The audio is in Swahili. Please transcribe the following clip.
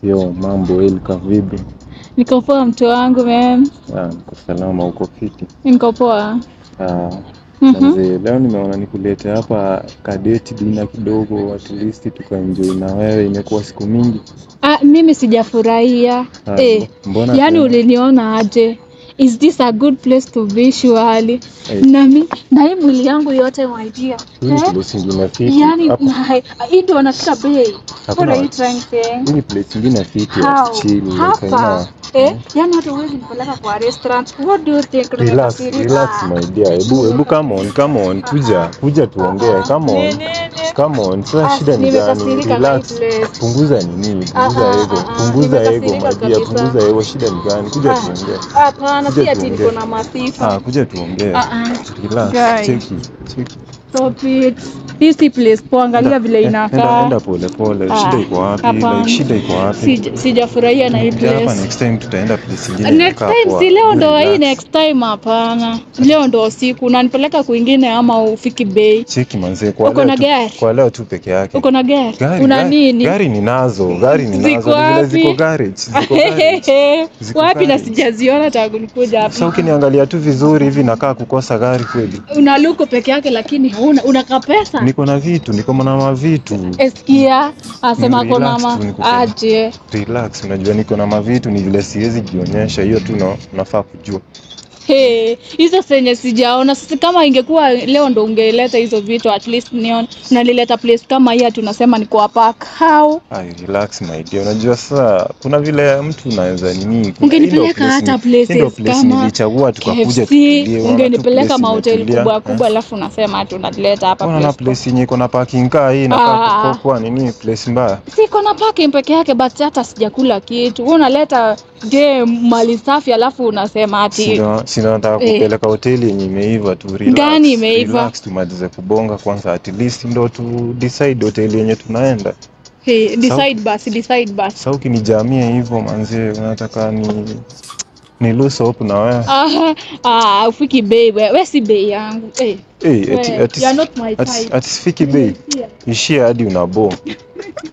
Yo, mambo Elka, vipi? Niko poa mtu wangu man. Ah, niko salama, uko fiti? Niko poa. Ah, Mhm. manze, leo nimeona nikulete hapa kadeti dina kidogo, at least tukaenjoy na wewe. Imekuwa siku mingi. Ah, mimi sijafurahia. Ah, Eh, mbona yaani tena? uliniona aje? Is this a good place to be surely? Eh. Nami na hii mwili yangu yote my dear. Hii ni Eh? place ingine fiti. Yaani Hapo- na hii ndio wanafika bei. What Hakuna are you watu. trying to say? Hii ni place ingine fiti ya How? kuchill. like, Hapa. haina- Eh, yaani hata huwezi nipeleka kwa restaurant. What do you think? Relax, Nimekasirika. relax my dear. Hebu hebu come on, come on. Kuja, kuja tuongee. Come on. Nene. Come on. Sasa Ah, shida ni gani? nimekasirika na Relax. hii place. Punguza nini? Ah, Punguza ah, ego. ah, ah, Punguza ego nimekasirika my dear. kabisa. Punguza ego. Shida ni gani? Kuja Ah, tuongee. Hapana, Kuja si ati tuongee. niko na masifa. Ah, kuja tuongee. Ah, ah. Relax. Guy. Cheki. Cheki. Stop it. Hii si place poa, angalia vile Eh, Enda, inakaa. enda pole pole. Ah, Shida iko wapi? hapana. Like shida iko wapi? Sija- Sijafurahia na hii Kuja hapa place. next time tutaenda place ingine. Next inakaa time poa. si leo ndo hii Relax. next time hapana. Leo ndo usiku. Unanipeleka kwingine ama ufiki bei? Cheki manze kwa Uko leo na tu- gari? Kwa leo tu peke yake. Uko na gari? Gari, Una gari, nini? Gari ninazo, gari ninazo. Ziko Ni vile wapi? ziko garage, ziko garage. Ziko Wapi na garage. sijaziona tangu nikuja Sasa hapa. ukiniangalia tu vizuri hivi nakaa kukosa gari kweli. Una luko peke yake lakini hauna unaka pesa. Niko na vitu, niko na mavitu. Eskia asema Relax kona ma tu, niko sawa. aje. Relax, unajua niko na mavitu, ni vile siwezi jionyesha. Hiyo tu na- unafaa kujua. Hey, hizo zenye sijaona sasa. Kama ingekuwa leo ndo ungeleta hizo vitu at least nione. Unalileta place kama hii, tunasema ni kwa park. How? Ai, relax my dear. Unajua sasa kuna vile mtu unaweza nini. kuna- Ungenipeleka hii ndio place hata ni- hii ndio places place kama nilichagua tukakuja KFC, tutulie. Unaona tu ungenipeleka place mahoteli imetulia. kubwa Eh. kubwa, alafu unasema ati unaleta hapa Unaona place. place yenye iko na parking car hii Ah. inakaa kwa nini place mbaya? Siko na parking peke yake, but hata sijakula kitu. Wewe unaleta je mali safi, alafu unasema ati Sina sina nataka Eh. kupeleka hoteli yenye imeiva tu relax. Gani imeiva? Relax tumalize kubonga kwanza at least ndo tu decide hoteli yenye tunaenda. hey, decide basi, decide basi. Sasa ukinijamia hivyo manze unataka ni ni lose hope na wewe. Ah, ah, ufiki bei wewe, wewe si bei yangu. Eh, Eh, ati wewe, ati you are not my ati type. ati sifiki bei. Yeah. Ishia hadi unabo.